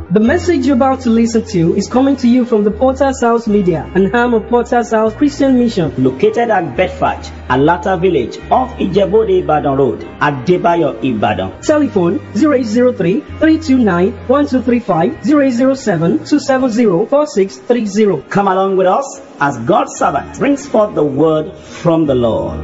The message you're about to listen to is coming to you from the Potter's House Media, an arm of Potter's House Christian Mission. located at Bedford, Alata Village, off Ijebode Ibadan Road, at Debayo Ibadan. Telephone 0803 329 1235 0807 270 4630. Come along with us as God's servant brings forth the word from the Lord.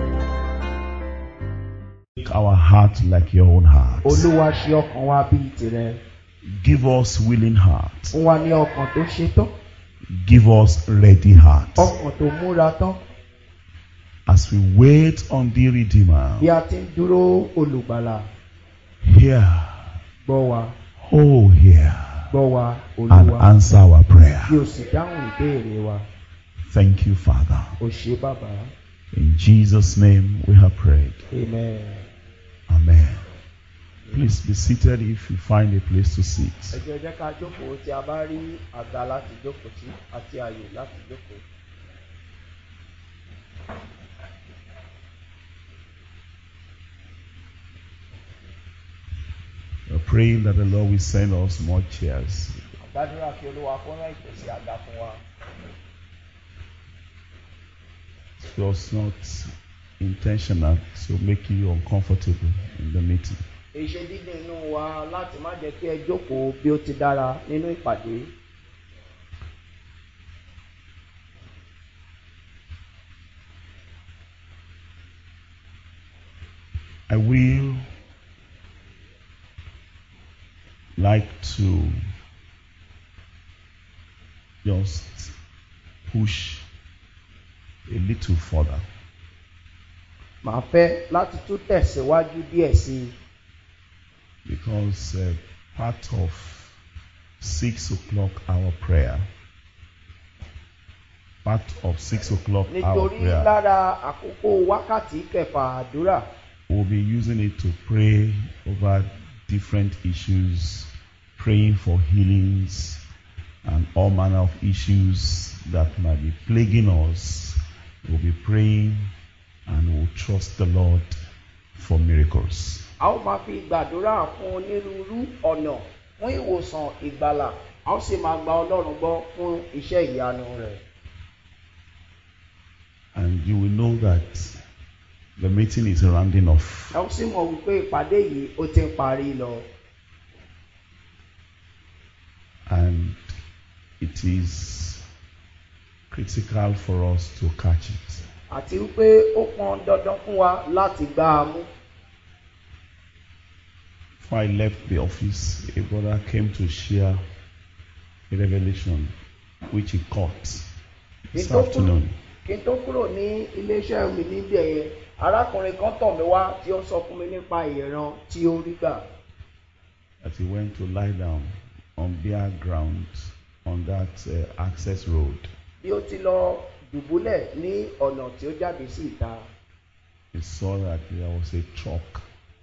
Make our heart like your own heart. olúwa ṣe ọkàn wa bíi tirẹ̀ Give us willing hearts. fún wa ní ọkàn tó ṣetán Give us ready hearts. ọkàn tó múra tán As we wait on the Redeemer, bí a ti ń dúró olùgbàlà hear, gbọ́ wa oh, hear, gbọ́ wa and olúwa answer our prayer. bí o sì dáhùn ìbéèrè wa Thank you, Father. o ṣe bàbá In Jesus' name we have prayed. amen. Amen. Please be seated if you find a place to sit. ẹ jẹ́ jẹ́ ká jókòó tí a bá rí àga láti jókòó sí àti àyè láti jókòó. We're praying that the Lord will send us more chairs. àgbàdúrà kí olúwa kó rán ìpèsè àga fún wa. It was not intentional to make you uncomfortable in the meeting. èṣe dídùn inú wa láti má jẹ́ kí ẹ jókòó bí ó ti dára nínú ìpàdé. I will like to just push a little further. màá fẹ́ láti tún tẹ̀síwájú díẹ̀ sí i because uh, part of six o'clock hour prayer, part of six o'clock hour nítorí prayer, lára àkókò wákàtí kẹfà àdúrà we'll be using it to pray over different issues, praying for healings and all manner of issues that might be plaguing us. We'll be praying and we'll trust the Lord for miracles. a ó máa fi gbàdúrà fún onírúurú ọ̀nà fún ìwòsàn ìgbàlà a ó sì máa gba ọlọ́run gbọ́ fún iṣẹ́ ìyanu rẹ̀. And you will know that the meeting is rounding off. ẹ ó sì mọ̀ wípé ìpàdé yìí ó ti ń parí lọ. and it is critical for us to catch it. àti wípé ó pọn dandan fún wa láti gbá a mú. Before I left the office, a brother came to share a revelation which he caught this Kí n tó kúrò- afternoon. kí n tó kúrò ní iléeṣẹ́ mi níbi ẹ̀yẹ arákùnrin kan tọ̀ mí wá tí ó sọ fún mi nípa ìran tí ó rí gbà. That he went to lie down on bare ground on that uh, access road. bí ó ti lọ dùbúlẹ̀ ní ọ̀nà tí ó jáde sí ìta. He saw that there was a truck,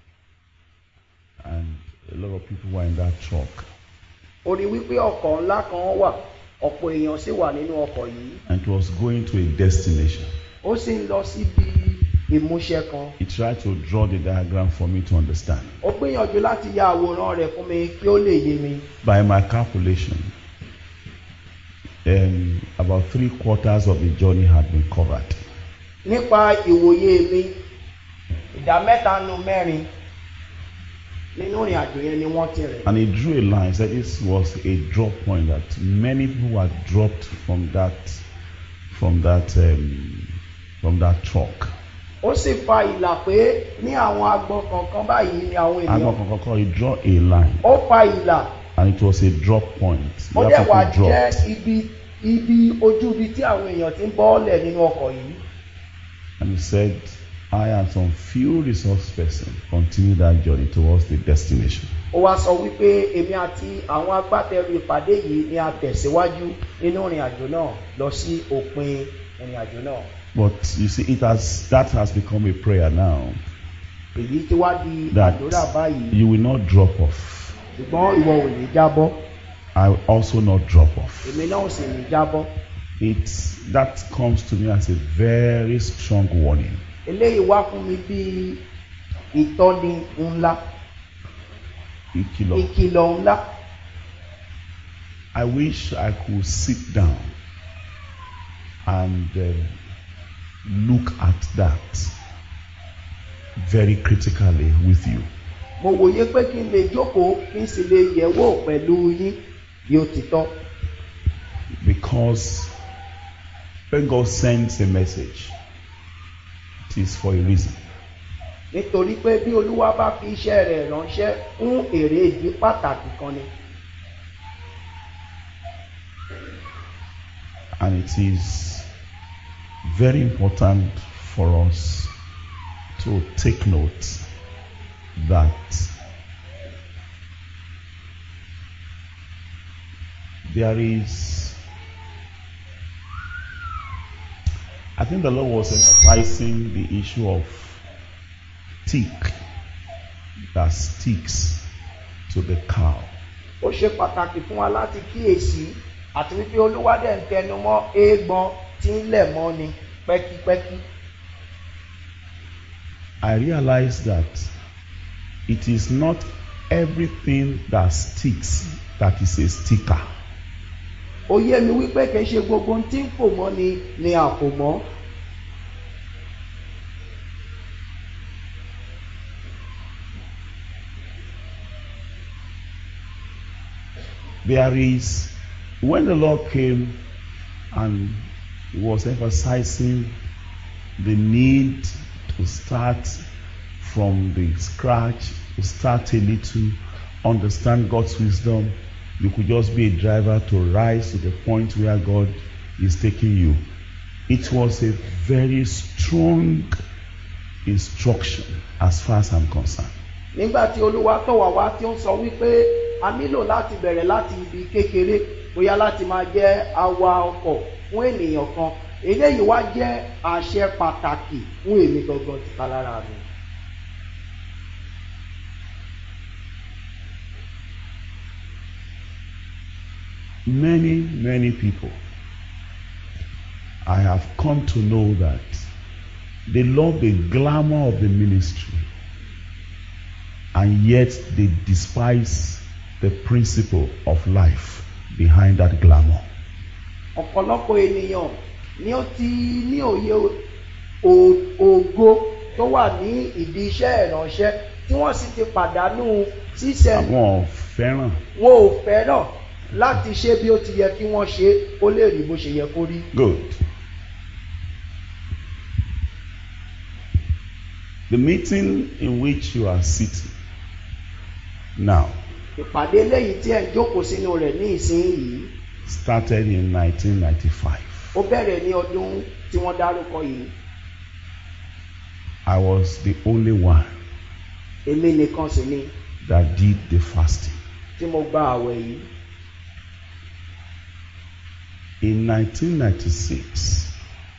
and a lot of people were in that truck. ó rí wípé ọkọ̀ ńlá kan wà ọ̀pọ̀ èèyàn sì wà nínú ọkọ̀ yìí And it was going to a destination. ó sì ń lọ síbi ìmúṣẹ kan He tried to draw the diagram for me to understand. ó gbìyànjú láti ya àwòrán rẹ̀ fún mi kí ó lè yé mi By my calculation, um, about three quarters of the journey had been covered. nípa ìwòye mi ìdá mẹ́ta nu mẹ́rin nínú ìrìn àjò yẹn ni wọ́n ti rìn And he drew a line, said this was a drop point that many people were dropped from that from that um, from that truck. ó sì fa ìlà pé ní àwọn agbọn kọ̀ọ̀kan báyìí ni àwọn And ènìyàn he draw a line, ó fa ìlà and it was a drop point. ó Where dẹ̀ wá people jẹ́ dropped. ibi ibi ojú ibi tí àwọn èèyàn ti ń bọ́ọ̀lẹ̀ nínú ọkọ̀ yìí And he said, I and some few resource person continue that journey towards the destination. ó wá sọ wípé èmi àti àwọn agbátẹrù ìpàdé yìí ni a tẹ̀síwájú nínú ìrìn àjò náà lọ sí òpin ìrìn àjò náà But you see, it has that has become a prayer now èyí tí wá di that àdúrà báyìí you will not drop off. ṣùgbọ́n ìwọ ò ní jábọ́ I will also not drop off. èmi náà ò sì ní jábọ́ It that comes to me as a very strong warning. eléyìí wá fún mi bí ìtọ́ni ńlá Ìkìlọ̀ ìkìlọ̀ ńlá I wish I could sit down and uh, look at that very critically with you. mo wòye pé kí n lè jókòó kí n sì lè yẹ̀wò pẹ̀lú yín bí ó ti tọ́ Because when God sends a message, it is for a reason. nítorí pé bí olúwa bá fi iṣẹ́ rẹ̀ ránṣẹ́ fún èrè ìdí pàtàkì kan ni And it is very important for us to take note that there is, I think the Lord was emphasizing the issue of tick that sticks to the cow. ó ṣe pàtàkì fún wa láti kíyèsí àti wípé olúwa dẹ̀ ń tẹnu mọ́ eégbọn tí ń lẹ̀ mọ́ ni pẹ́kípẹ́kí I realize that it is not everything that sticks that is a sticker. ó yé mi wípé kì í ṣe gbogbo ohun tí ń fò mọ́ ni ni a kò mọ́ There is, when the Lord came and he was emphasizing the need to start from the scratch, to start a little, understand God's wisdom. You could just be a driver to rise to the point where God is taking you. It was a very strong instruction as far as I'm concerned. nígbà tí olúwa tọ̀ wá wá tí ó ń sọ wípé a nílò láti bẹ̀rẹ̀ láti ibi kékeré bóyá láti máa jẹ́ awa ọkọ̀ fún ènìyàn kan eléyìí wá jẹ́ àṣẹ pàtàkì fún èmi gangan ti lára mi. Many, many people, I have come to know that they love the glamour of the ministry and yet they despise the principle of life behind that glamour. ọ̀pọ̀lọpọ̀ ènìyàn ni ó ti ní òye o- ògo tó wà ní ìdí iṣẹ́ ìránṣẹ́ tí wọ́n sì ti pàdánù ṣíṣe Àwọn ò fẹ́ràn wọn ò fẹ́ràn láti ṣe bí ó ti yẹ kí wọ́n ṣe kó lè rí bó ṣe yẹ kó rí. Good. The meeting in which you are sitting now ìpàdé lẹ́yìn tí ẹ̀ ń jókòó sínú rẹ̀ ní ìsinyìí started in 1995. ó bẹ̀rẹ̀ ní ọdún tí wọ́n dárúkọ yìí I was the only one èmi nìkan sì ni that did the fasting. tí mo gba àwẹ̀ yìí In 1996,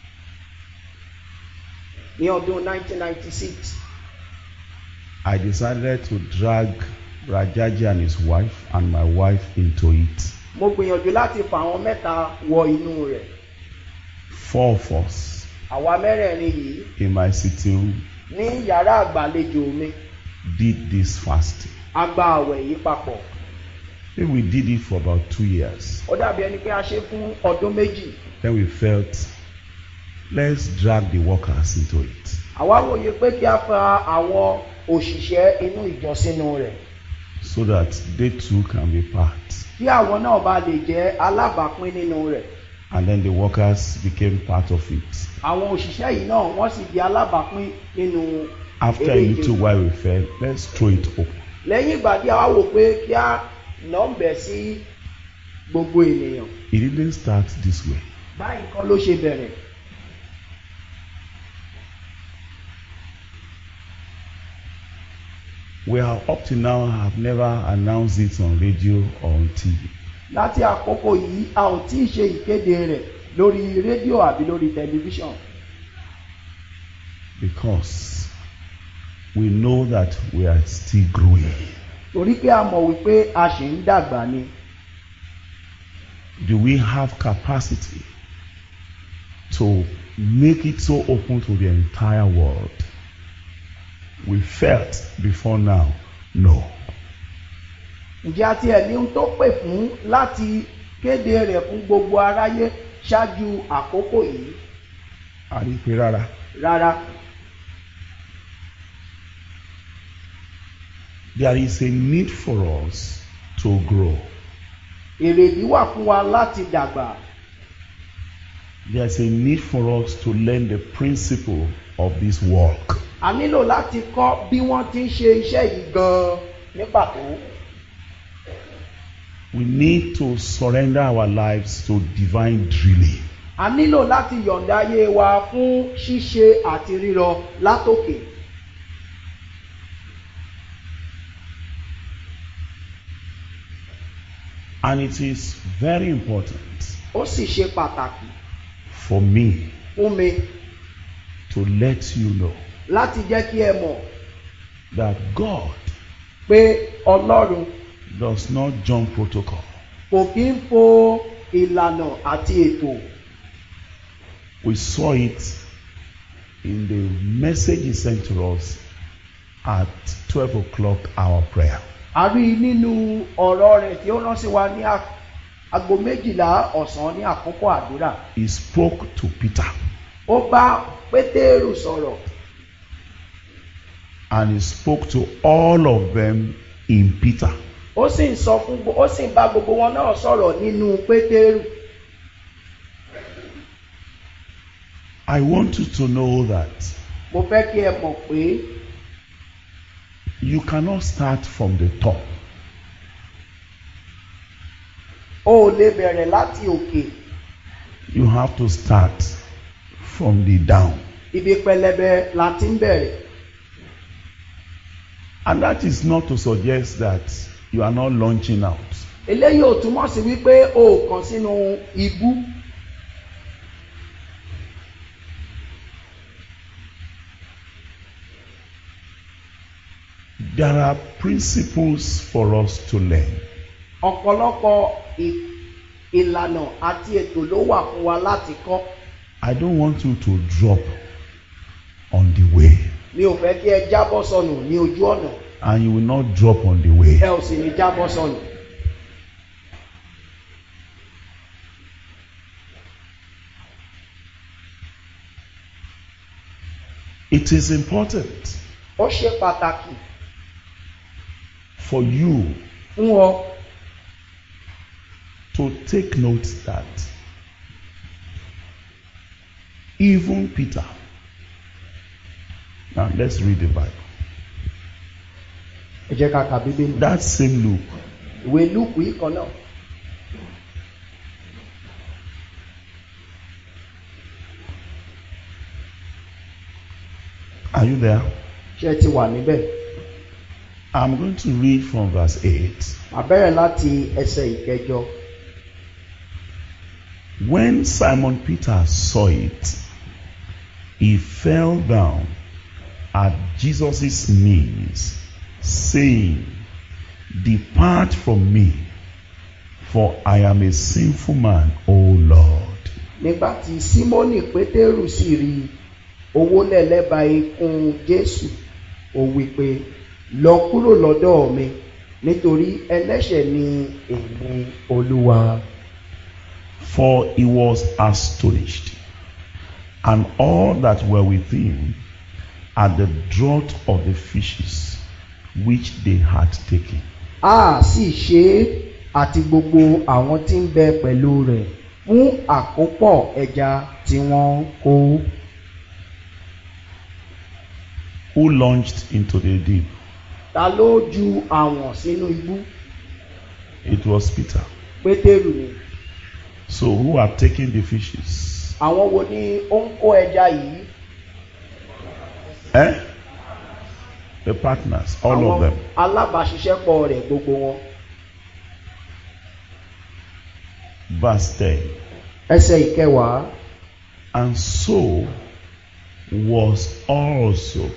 ní ọdún 1996 I decided to drag Rajaji and his wife and my wife into it. mo gbìyànjú láti fà àwọn mẹ́ta wọ inú rẹ̀ Four of us àwa mẹ́rẹ̀ẹ̀rin yìí in my sitting room ní yàrá àgbàlejò mi did this fasting. a gba àwẹ̀ yìí papọ̀ Then we did it for about two years. ó dàbí ẹni pé a ṣe fún ọdún méjì Then we felt, let's drag the workers into it. àwa wòye pé kí a fa àwọn òṣìṣẹ́ inú ìjọ sínú rẹ̀ so that they too can be part. kí àwọn náà bá lè jẹ́ alábàápín nínú rẹ̀ And then the workers became part of it. àwọn òṣìṣẹ́ yìí náà wọ́n sì di alábàápín nínú After a eré little ìje. while, we felt, let's throw it open. lẹ́yìn ìgbà tí a wá wò pé kí a nọ́ọ̀bẹ̀ sí gbogbo ènìyàn It didn't start this way. báyìí kan ló ṣe bẹ̀rẹ̀ We are up to now, have never announced it on radio or on TV. láti àkókò yìí a ò tí ì ṣe ìkéde rẹ̀ lórí rédíò àbí lórí tẹlifíṣàn Because we know that we are still growing. torí pé a mọ̀ wípé a ṣì ń dàgbà ni Do we have capacity to make it so open to the entire world? We felt before now, no. ǹjẹ́ a tiẹ̀ ní ohun tó pè fún láti kéde rẹ̀ fún gbogbo aráyé ṣáájú àkókò yìí a rí i pé rárá rárá there is a need for us to grow èrèdí wà fún wa láti dàgbà there is a need for us to learn the principle of this work a nílò láti kọ́ bí wọ́n ti ń ṣe iṣẹ́ yìí gan-an ní pàtó we need to surrender our lives to divine drilling a nílò láti yọ̀ǹda ayé wa fún ṣíṣe àti rírọ látòkè and it is very important ó sì ṣe pàtàkì for me fún mi to let you know láti jẹ́ kí ẹ mọ̀ that God pé ọlọ́run does not jump protocol. kò kí ń fo ìlànà àti ètò We saw it in the message he sent to us at 12 o'clock our prayer. a rí i nínú ọ̀rọ̀ rẹ̀ tí ó rán sí wa ní a- aago méjìlá ọ̀sán ní àkókò àdúrà He spoke to Peter ó bá pétérù sọ̀rọ̀ and he spoke to all of them in Peter. ó sì ń sọ fún gbo- ó sì ń bá gbogbo wọn náà sọ̀rọ̀ nínú pétérù I want you to know that mo fẹ́ kí ẹ mọ̀ pé you cannot start from the top. o ò lè bẹ̀rẹ̀ láti òkè You have to start from the down. ibi pẹlẹbẹ la ti ń bẹ̀rẹ̀ And that is not to suggest that you are not launching out. eléyìí ò túmọ̀ sí wípé o ò kàn sínú ibú There are principles for us to learn. ọ̀pọ̀lọpọ̀ ì- ìlànà àti ètò ló wà fún wa láti kọ́ I don't want you to drop on the way. mi ò fẹ́ kí ẹ jábọ́ sọnù ní ojú ọ̀nà And you will not drop on the way. ẹ ò sì ní jábọ́ sọnù. It is important ó ṣe pàtàkì for you fún ọ to take note that even Peter, now let's read the Bible. ẹ jẹ́ ká ka bíbélì. That same Luke, ìwé lúùkù yìí kan náà are you there? ṣe ti wà níbẹ̀. I'm going to read from verse 8. màá bẹ̀rẹ̀ láti ẹsẹ̀ ìkẹjọ. When Simon Peter saw it, he fell down at Jesus' knees, saying, Depart from me, for I am a sinful man, O Lord. nígbà tí símónì pétérù sì rí owó lẹ́lẹ́ba ikùn jésù ó wí pé lọ kúrò lọ́dọ̀ mi nítorí ẹlẹ́ṣẹ̀ ni èmi olúwa. For he was astonished, and all that were with him at the draught of the fishes which they had taken. a sì ṣe é àti gbogbo àwọn tí ń bẹ pẹ̀lú rẹ̀ fún àkópọ̀ ẹja tí wọ́n kó. Who launched into the deep? ta ló ju àwọn sínú ibú It was Peter. pétérù ni. So who have taken the fishes? àwọn wo ni ó ń kó ẹja yìí. Eh? The partners, all àwọn of them. alábàáṣiṣẹ́pọ̀ rẹ̀ gbogbo wọn. Verse 10. ẹsẹ̀ ìkẹwàá. And so was also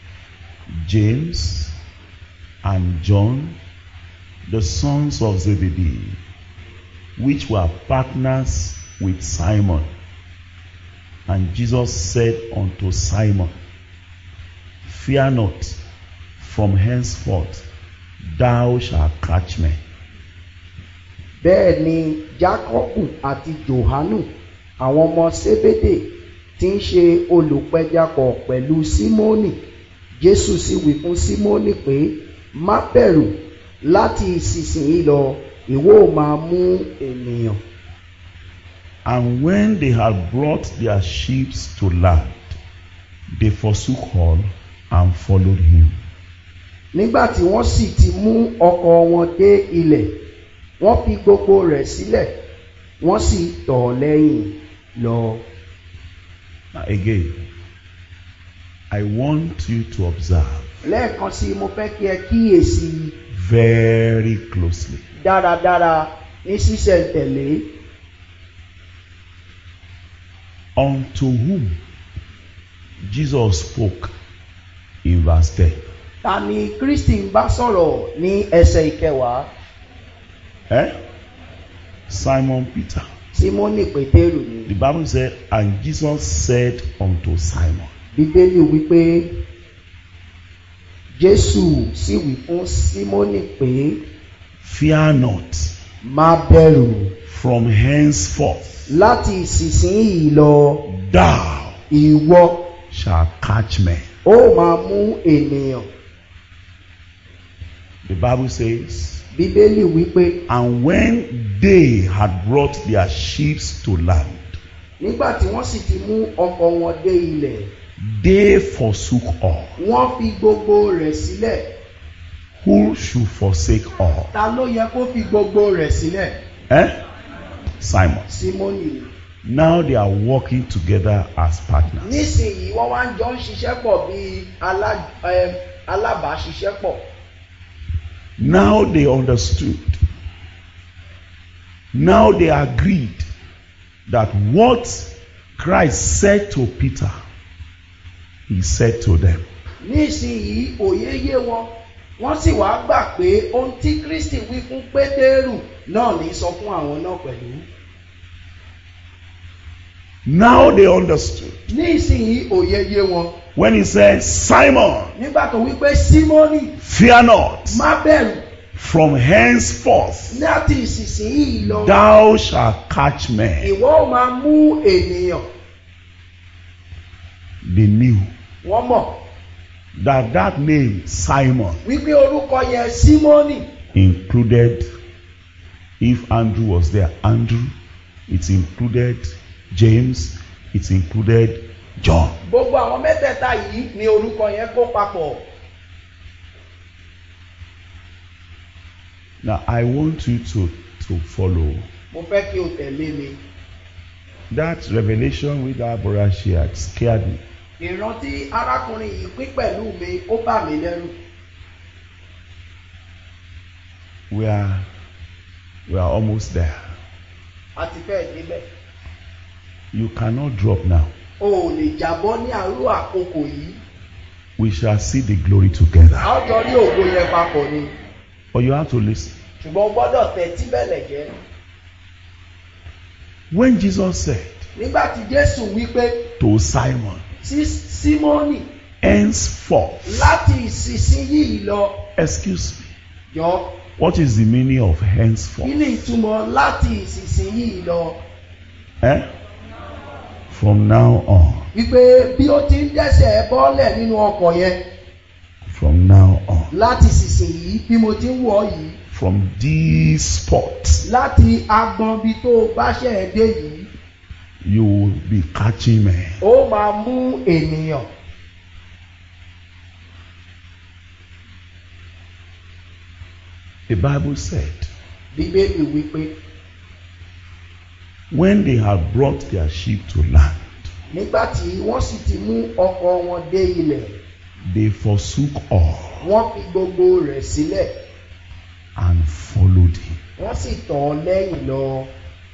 James and John, the sons of Zebedee, which were partners with Simon. And Jesus said unto Simon, Fear not, from henceforth thou shalt catch men. bẹ́ẹ̀ ni jákọ́bù àti johanu àwọn ọmọ sébédè tí ń ṣe olùpẹjapọ̀ pẹ̀lú símónì jésù sì wí fún símónì pé má bẹ̀rù láti ìsinsìnyí lọ ìwọ ò máa mú ènìyàn. And when they had brought their ships to land, they forsook all and followed him. nígbà tí wọ́n sì ti mú ọkọ̀ wọn dé ilẹ̀ wọ́n fi gbogbo rẹ̀ sílẹ̀ wọ́n sì tọ̀ ọ́ lẹ́yìn lọ. Now again, I want you to observe lẹ́ẹ̀kan sí i mo fẹ́ kí ẹ kíyèsí very closely. dáradára ní sísẹ̀ntẹ̀lé Unto whom Jesus spoke in verse 10. ta ni kristi ń bá sọ̀rọ̀ ní ẹsẹ̀ ìkẹwàá Eh? Simon Peter. símónì pétérù ni The Bible said, And Jesus said unto Simon, bíbélì wípé jésù sì wí fún símónì pé Fear not, má bẹ̀rù from henceforth láti ìsinsìnyí lọ thou ìwọ shalt catch men. ó máa mú ènìyàn The Bible says, bíbélì wípé And when they had brought their ships to land, nígbà tí wọ́n sì ti mú ọkọ̀ wọn dé ilẹ̀ they forsook all. wọ́n fi gbogbo rẹ̀ sílẹ̀ Who should forsake all? ta ló yẹ kó fi gbogbo rẹ̀ sílẹ̀ Eh? Simon. símónì ni. Now they are working together as partners. nísìnyí wọ́n wá ń jọ ń ṣiṣẹ́ pọ̀ bíi alá- em, alábàáṣiṣẹ́pọ̀ Now they understood. Now they agreed that what Christ said to Peter, he said to them. nísìnyí òye yé wọn wọ́n sì wá gbà pé ohun tí kristi wí fún pétérù náà ní sọ fún àwọn náà pẹ̀lú. Now they understood. nísìnyí òye yé wọn When he said, Simon, nígbà tó wí pé símónì fear not, má bẹ̀rù from henceforth láti ìsinsìnyí lọ thou shalt catch men. ìwọ ò máa mú ènìyàn They knew wọ́n mọ̀ that that name, Simon, wípé orúkọ yẹn símónì included, if Andrew was there, Andrew, it included James, it included John. gbogbo àwọn mẹ́tẹ̀ẹ̀ta yìí ni orúkọ yẹn kó papọ̀. Now I want you to, to follow mo fẹ́ kí o tẹ̀lé mi. that revelation with our brother shared scared me. ìrántí arákùnrin yìí pín pẹ̀lú mi ó bà mí lẹ́rù. We are we are almost there. a ti fẹ́ débẹ̀. You cannot drop now. o ò lè jábọ́ ní àárọ̀ àkókò yìí. We shall see the glory together. a ó jọ rí ògo yẹn papọ̀ ni. But you have to listen. ṣùgbọ́n o gbọ́dọ̀ tẹ̀tí bẹ̀lẹ̀ jẹ́. When Jesus said nígbà tí jésù wí pé to Simon, sí símónì henceforth, láti ìsinsìnyí lọ excuse me, jọ what is the meaning of kí henceforth? ni ìtumọ̀ láti ìsinsìnyí lọ. Eh? From now on. wípé bí ó ti ń dẹ́sẹ̀ bọ́lẹ̀ nínú ọkọ̀ yẹn From now on. láti ìsinsìnyí bí mo ti ń wọ̀ ọ́ yìí From this spot, láti agbọn bí tó o bá ṣẹ̀ ẹ́ dé yìí you will be catching men. ó máa mú ènìyàn. The Bible said, bíbélì wípé when they had brought their ship to land, nígbà tí wọ́n sì ti mú ọkọ̀ wọn dé ilẹ̀ they forsook all wọ́n fi gbogbo rẹ̀ sílẹ̀ and followed him. wọ́n sì tọ̀ ọ́ lẹ́yìn lọ.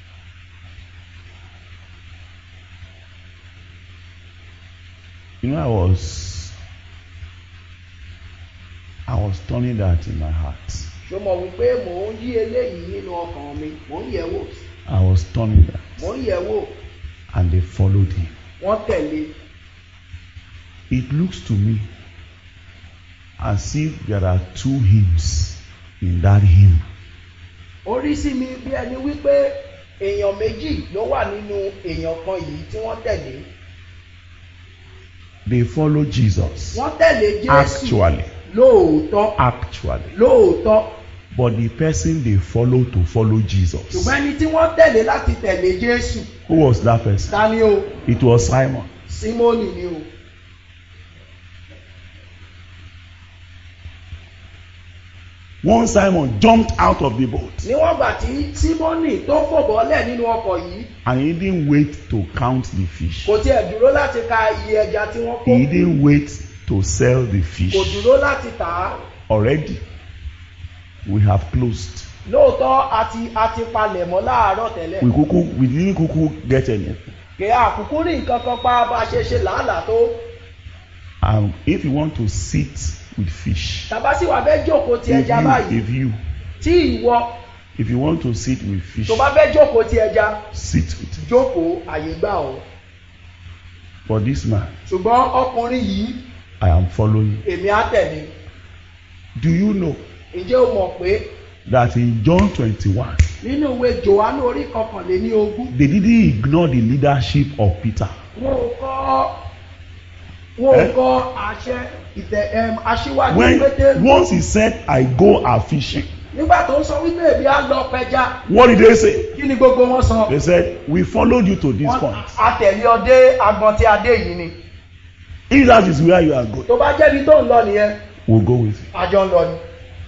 You know, I was I was turning that in my heart. ṣó mọ̀ wípé mò ń yí eléyìí nínú ọkàn mi mò ń yẹ̀ wò I was turning that. mò ń yẹ̀ wò And they followed him. wọ́n tẹ̀lé It looks to me as if there are two hymns in that hymn. orí sí mi bí ẹni wípé èèyàn méjì ló wà nínú èèyàn kan yìí tí wọ́n tẹ̀lé They follow Jesus. wọ́n tẹ̀lé jésù Actually. lóòótọ́ Actually. lóòótọ́ But the person they follow to follow Jesus. ṣùgbọ́n ẹni tí wọ́n tẹ̀lé láti tẹ̀lé jésù Who was that person? ta ni o It was Simon. símónì ni o One Simon jumped out of the boat níwọ̀n gbà tí símónì tó fò bọ́lẹ̀ nínú ọkọ̀ yìí and he didn't wait to count the fish. kò tiẹ̀ dúró láti ka iye ẹja tí wọ́n kó He didn't wait to sell the kò fish. dúró láti tà á Already, we have closed. lóòótọ́ àti àti palẹ̀ mọ́ láàárọ̀ tẹ́lẹ̀ We kuku, we didn't kuku get any. kì í àkùkù rí nǹkan kan pa bá a ṣe ṣe làálàá tó And if you want to sit with fish, tàbá sì wà fẹ́ jókòó ti if ẹja you, báyìí if you, tí ìwọ if you want to sit with fish, tó bá fẹ́ jókòó ti ẹja sit with it. jókòó àyè gbà ọ́ For this man, ṣùgbọ́n ọkùnrin yìí I am following. èmi á tẹ̀lé Do you know ǹjẹ́ o mọ̀ pé that in John 21, nínú ìwé johannu orí kọkànléní ogún they didn't ignore the leadership of Peter. wọn ò kọ́ wọn ò Eh? kọ́ àṣẹ ìtẹ̀ ẹm, aṣíwájú When pétérù once he said, I go a fishing, nígbà tó ń sọ wípé èmi á lọ pẹja what did they say? kí ni gbogbo wọn sọ They said, We followed you to this Wọ́n- point. atẹ̀lé ọdẹ agbọn tí adé yìí ni If that is where you are going, tó bá jẹ́bi tó ń lọ nìyẹn we'll go with you. àjọ ń lọ ni.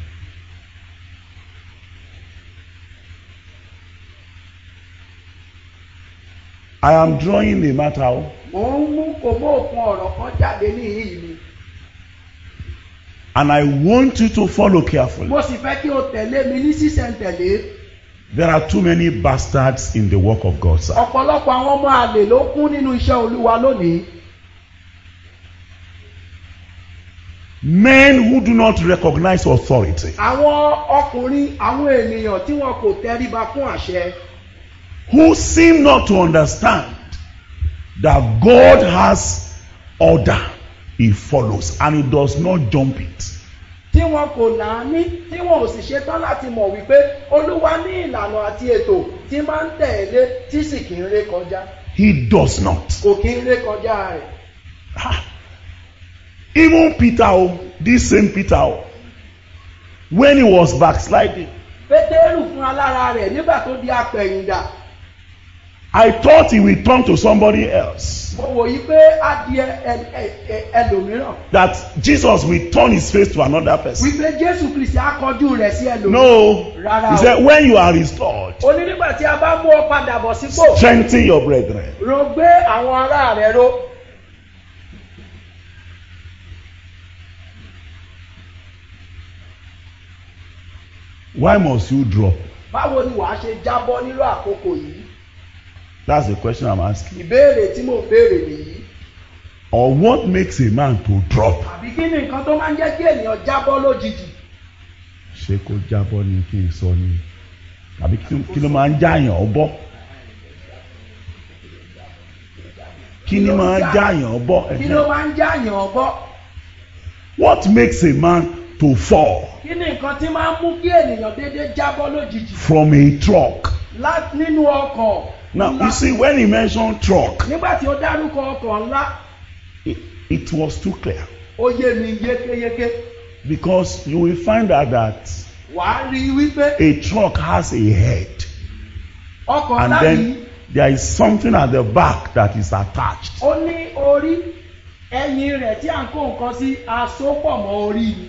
I am drawing a matter. o. mò ń mú kò mú òkun ọ̀rọ̀ kan jáde níhìn ni And I want you to follow carefully. mo sì fẹ́ kí o tẹ̀lé mi ní sísẹ̀ntẹ̀lé There are too many bastards in the work of God, sir. ọ̀pọ̀lọpọ̀ àwọn ọmọ àlè ló kún nínú iṣẹ́ olúwa lónìí Men who do not recognize authority, àwọn ọkùnrin àwọn ènìyàn tí wọn kò tẹríba fún àṣẹ who seem not to understand that God has order, He follows and He does not jump it. tí wọn kò náání tí wọn ò sì ṣetán láti mọ̀ wípé olúwa ní ìlànà àti ètò tí máa ń tẹ̀lé tí sì kì í ré kọjá He does not. kò kì í ré kọjá rẹ̀ Ah. Even Peter, oh, this same Peter, oh, when he was backsliding, pétérù fún alára rẹ̀ nígbà tó di apẹ̀yìndà I thought he would turn to somebody else. mo wò yí pé á di ẹ- ẹ- ẹ- ẹ- ẹlòmíràn That Jesus will turn his face to another person. wípé jésù kristi á kọjú rẹ̀ sí ẹlòmíràn No. Rárá He o. said, when you are restored, ó ní nígbà tí a bá mú ọ padà bọ̀ sípò strengthen your brethren. ro gbé àwọn ará rẹ̀ ró Why must you drop? báwo ni wàá ṣe jábọ́ nírú àkókò yìí That's the question I'm asking. ìbéèrè tí mò ń béèrè nìyí Or what makes a man to drop? àbí kí ni nǹkan tó máa ń jẹ́ kí ènìyàn jábọ́ lójijì Ṣé kó jábọ́ ni kí n sọ ni? Àbí kí kí ló máa ń jáyàn ọbọ̀? Kí ni máa ń jáyàn ọbọ̀? kí ló máa ń jáyàn ọbọ́ What makes a man to fall kí ni nǹkan tí máa ń mú kí ènìyàn déédéé jábọ́ lójijì from a truck? lá- nínú ọkọ̀ Now, ńlá you see, when he mentioned truck, nígbà tí ó dárúkọ ọkọ̀ ńlá it, it was too clear. ó yé mi yékéyéké Because you will find out that wàá rí i wípé a truck has a head. ọkọ̀ And ńlá yìí then there is something at the back that is attached. ó ní orí ẹyin rẹ̀ tí à ń kó nǹkan sí asopọ̀ mọ́ orí ni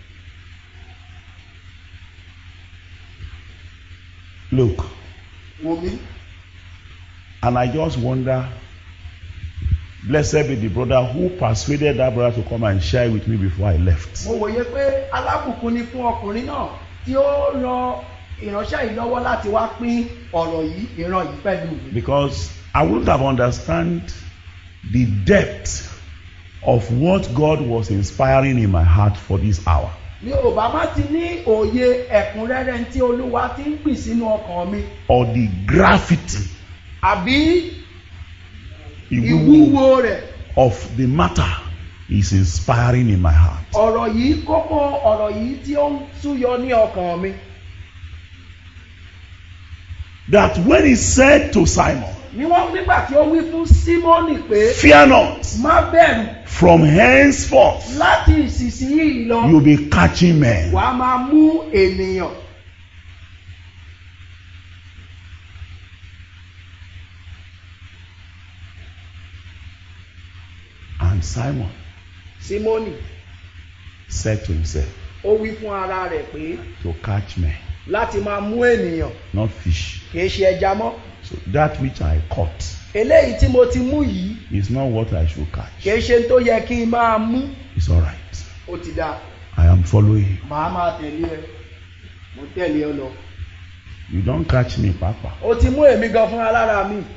Look, wò mí and I just wonder, blessed be the brother who persuaded that brother to come and share with me before I left. mo wòye pé alábùkún ni fún ọkùnrin náà tí ó ran ìránṣẹ́ yìí lọ́wọ́ láti wá pín ọ̀rọ̀ yìí ìran yìí pẹ̀lú mi Because I wouldn't have understand the depth of what God was inspiring in my heart for this hour. mi ò bá má ti ní òye ẹ̀kúnrẹ́rẹ́ tí olúwa ti ń pì sínú ọkàn mi Or the gravity àbí ìwúwo ìwúwo rẹ̀ of the matter is inspiring in my heart. ọ̀rọ̀ yìí kókó ọ̀rọ̀ yìí tí ó ń súyọ ní ọkàn mi that when he said to Simon, ní wọ́n nígbà tí ó wí fún símọ́nì pé Fear not, má bẹ̀rù from henceforth láti ìsinsìnyí lọ you'll be catching men. wàá máa mú ènìyàn And Simon símọ́nì said to himself, ó wí fún ara rẹ̀ pé To catch men, láti máa mú ènìyàn not fish. kì í ṣe ẹja mọ́ So that which I caught eléyìí tí mo ti mú yìí is not what I should catch. kì í ṣe tó yẹ kí n máa mú It's all right. ó ti dáa I am following. màá máa tẹ̀lé ẹ mo tẹ̀lé ọ lọ You don't catch me, Papa. ó ti mú èmi gan fún alára mi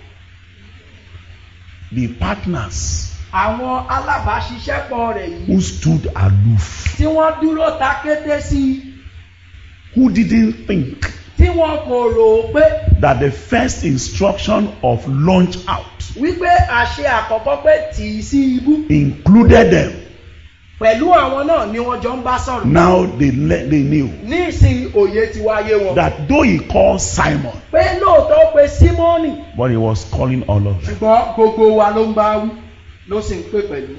The partners àwọn alábàáṣiṣẹ́pọ̀ rẹ̀ yìí who stood aloof, tí wọ́n dúró ta kété sí i who didn't think tí wọn kò rò ó pé that the first instruction of launch out wípé àṣẹ àkọ́kọ́ pé tì í sí ibú included them. pẹ̀lú àwọn náà ni wọ́n jọ ń bá sọ̀rọ̀ Now they, le- they knew ní ìsìn òye ti wáyé wọn that though he called Simon, pé lóòótọ́ ó pe símọ́nì but he was calling all of them. ṣùgbọ́n gbogbo wa ló ń bá wí ló sì ń pè pẹ̀lú.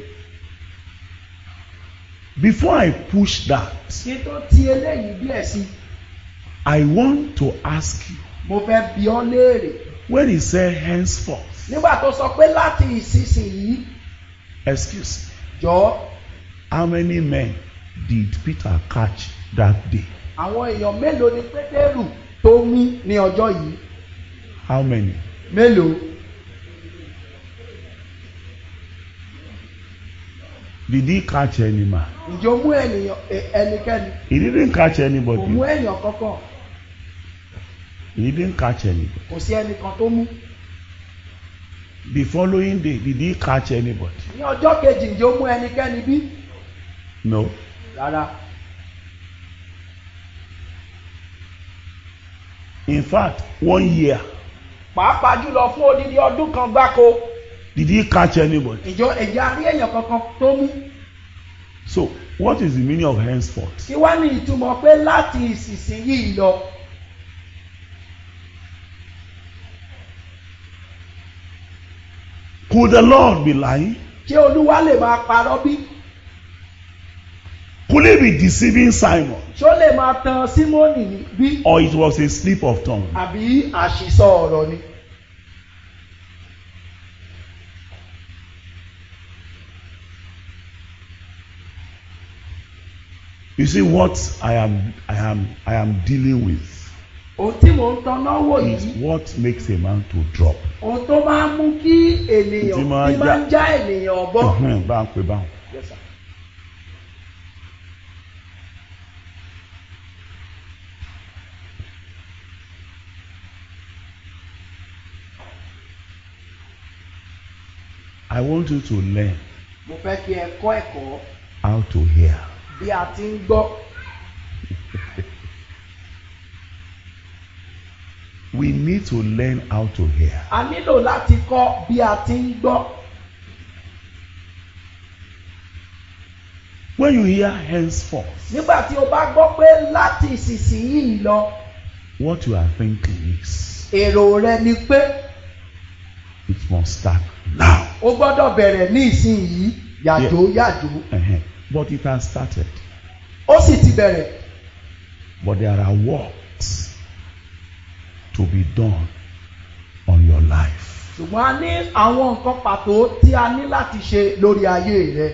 Before I push that, kí tó ti eléyìí díẹ̀ sí i I want to ask you mo fẹ́ bi ọ́ léèrè when he said henceforth, nígbà tó sọ pé láti ìsinsìnyí excuse me, jọ how many men did Peter catch that day? àwọn èèyàn mélòó ni pétérù tó mú ní ọjọ́ yìí How many? mélòó Did he catch any man? ǹjẹ́ ó mú ènìyàn ẹ- ẹnikẹ́ni He didn't catch kò mú anybody. èèyàn kankan He didn't catch anybody. kò sí ẹnìkan tó mú The following day, did he catch anybody? ní ọjọ́ kejì ǹjẹ́ ó mú ẹnikẹ́ni bí No. rárá In fact, one year, pàápàá jùlọ fún odidi ọdún kan gbáko did he catch anybody? ìjọ ẹ̀jẹ̀ àrí èèyàn kankan tó mú So, what is the meaning of henceforth? kí wá ní ìtumọ̀ pé láti ìsinsìnyí lọ Could the Lord be lying? ṣé olúwa lè máa parọ́ bí Could he be deceiving Simon? ṣó lè máa tan símónì bí Or it was a slip of tongue? àbí àṣìsọ ọ̀rọ̀ ni. You see what I am I am I am dealing with ohun tí mò ń tanná wò is yìí what makes a man to drop. ohun tó máa ń mú kí ènìyàn Tí máa tí máa ń já- já ènìyàn bọ́. Ẹhẹ́n, Bá ń pè báwọn. Yes, sir. I want you to learn mo fẹ́ kí ẹ kọ́ ẹ̀kọ́ how to hear. bí a ti ń gbọ́ We need to learn how to hear. a nílò láti kọ́ bí a ti ń gbọ́. When you hear henceforth, nígbà tí o bá gbọ́ pé láti ìsinsìnyí lọ what you are thinking is èrò rẹ ni pé it must start now. o gbọ́dọ̀ bẹ̀rẹ̀ ní ìsinyìí yàjò yàjò Ẹhẹ́n. But it has started. ó sì ti bẹ̀rẹ̀ But there are works to be done on your life. ṣùgbọ́n a ní àwọn nǹkan pàtó tí a ní láti ṣe lórí ayé rẹ.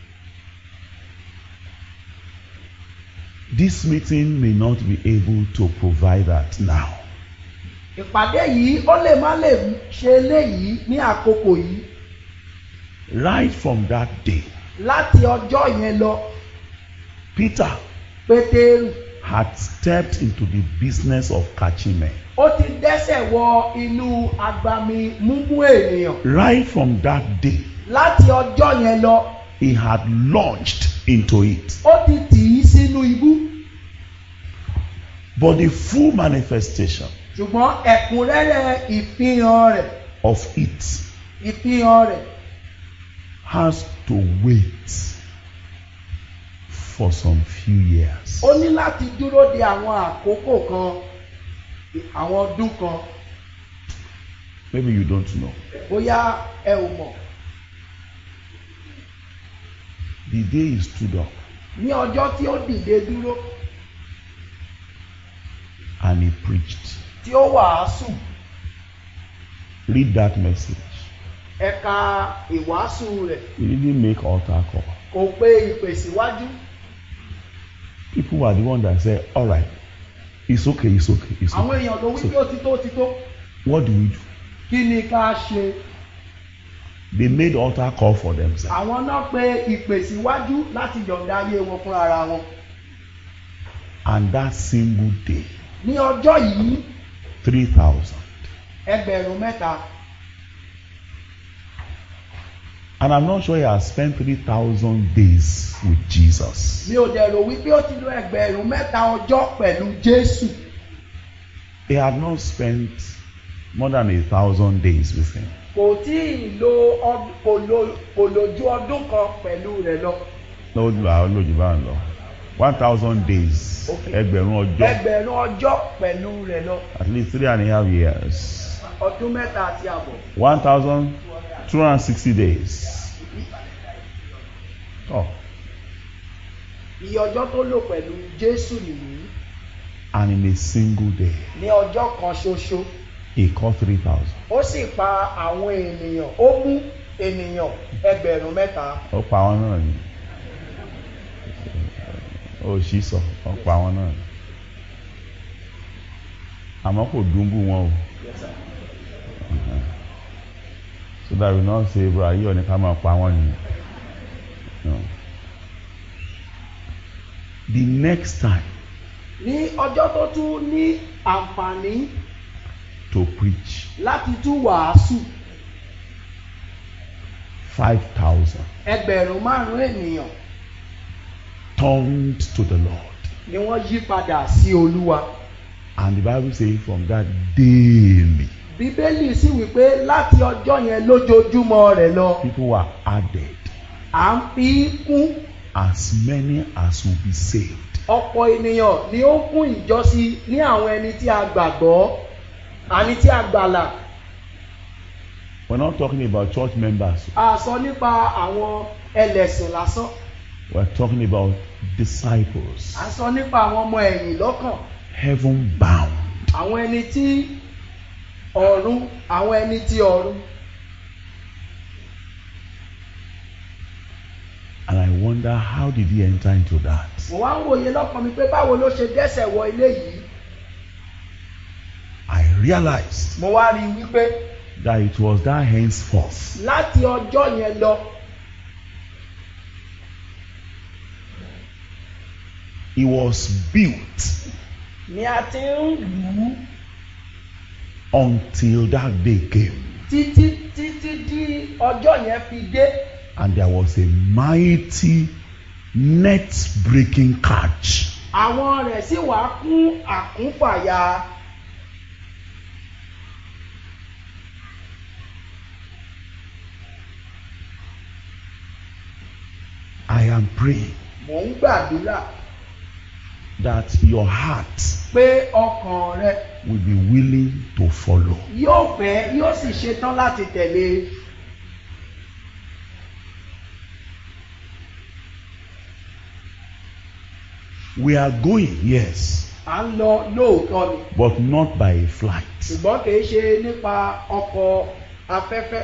This meeting may not be able to provide that now. ìpàdé yìí ó lè má lè ṣe eléyìí ní àkókò yìí Right from that day, láti ọjọ́ yẹn lọ Peter pétérù had stepped into the business of catching men. ó ti dẹ́sẹ̀ wọ inú agbami múmú ènìyàn Right from that day, láti ọjọ́ yẹn lọ he had launched into it. ó ti tì í sínú ibú But the full manifestation ṣùgbọ́n ẹ̀kúnrẹ́rẹ́ ìfihàn rẹ̀ of it ìfihàn rẹ̀ has to wait for some few years. ó ní láti dúró de àwọn àkókò kan àwọn ọdún kan Maybe you don't know. bóyá ẹ ò mọ̀ The day he stood up ní ọjọ́ tí ó dìde dúró and he preached. tí ó wàásù Read that message. ẹ̀ka ìwàásù rẹ̀ He didn't make altar call. kò pe ìpè síwájú People were the one that said, All right, it's okay, it's okay, it's àwọn okay. èèyàn ló wí So, pé ó ti tó ó ti tó what do we do? kí ni ká ṣe They made altar call for themselves. àwọn náà pe ìpè síwájú láti yọ̀ǹda ayé wọn fún ara wọn And that single day, ní ọjọ́ yìí 3,000. ẹgbẹ̀rún mẹ́ta And I'm not sure he has spent 3,000 days with Jesus. mi ò dẹ̀ rò wípé ó ti lo ẹgbẹ̀rún mẹ́ta ọjọ́ pẹ̀lú Jésù He had not spent more than a thousand days with him. kò tí ì lo ọd- kò lo kò lò ju ọdún kan pẹ̀lú rẹ̀ lọ No, lójú bá ń lọ. One thousand days. Okay. Ẹgbẹ̀rún ọjọ́. ẹgbẹ̀rún ọjọ́ pẹ̀lú rẹ̀ lọ At least three and a half years. ọdún mẹ́ta àti àbọ̀ One thousand two hundred and sixty days. Oh, iye ọjọ́ tó lò pẹ̀lú Jésù nìyí and in a single day, ní ọjọ́ kan ṣoṣo he caught three thousand. ó sì pa àwọn ènìyàn ó mú ènìyàn ẹgbẹ̀rún mẹ́ta Ó pa àwọn náà ni. Ó sì sọ, ó pa àwọn náà ni. Àmọ́ kò dùnbù wọn o. So that we not say, bro, ayé ọ̀ni ká máa pa wọ́n ni. No. The next time ní ọjọ́ tó tún ní àǹfààní to preach, láti tún wàásù five thousand ẹgbẹ̀rún márùn-ún ènìyàn turned to the Lord. ni wọ́n yí padà sí Olúwa And the Bible says from that daily, Bíbélì sì wípé láti ọjọ́ yẹn lójoojúmọ́ rẹ̀ lọ people were added, à ń fi kún as many as will be saved. ọ̀pọ̀ ènìyàn ni ó kún ìjọsí ní àwọn ẹni tí a gbàgbọ́ àní tí a gbàlà We're not talking about church members. a sọ nípa àwọn ẹlẹ́sìn lásán We're talking about disciples, a sọ nípa àwọn ọmọ ẹ̀yìn lọ́kàn heaven bound. àwọn ẹni tí ọ̀run àwọn ẹni tí ọ̀run And I wonder how did he enter into that? mo wá ń wòye lọ́kàn mi pé báwo ló ṣe dẹ́sẹ̀ wọ ilé yìí I realized mo wá rí i wípé that it was that henceforth láti ọjọ́ yẹn lọ he was built ni a ti ń lù ú until that day came. títí títí di ọjọ́ yẹn fi dé And there was a mighty net breaking catch. àwọn rẹ̀ sì wá kún àkúnfàyà I am praying mò ń gbàdúrà that your heart pé ọkàn rẹ will be willing to follow. yóò fẹ́ yóò sì ṣetán láti tẹ̀lé We are going, yes, à ń lọ lóòótọ́ ni but not by a flight. ṣùgbọ́n kì í ṣe nípa ọkọ̀ afẹ́fẹ́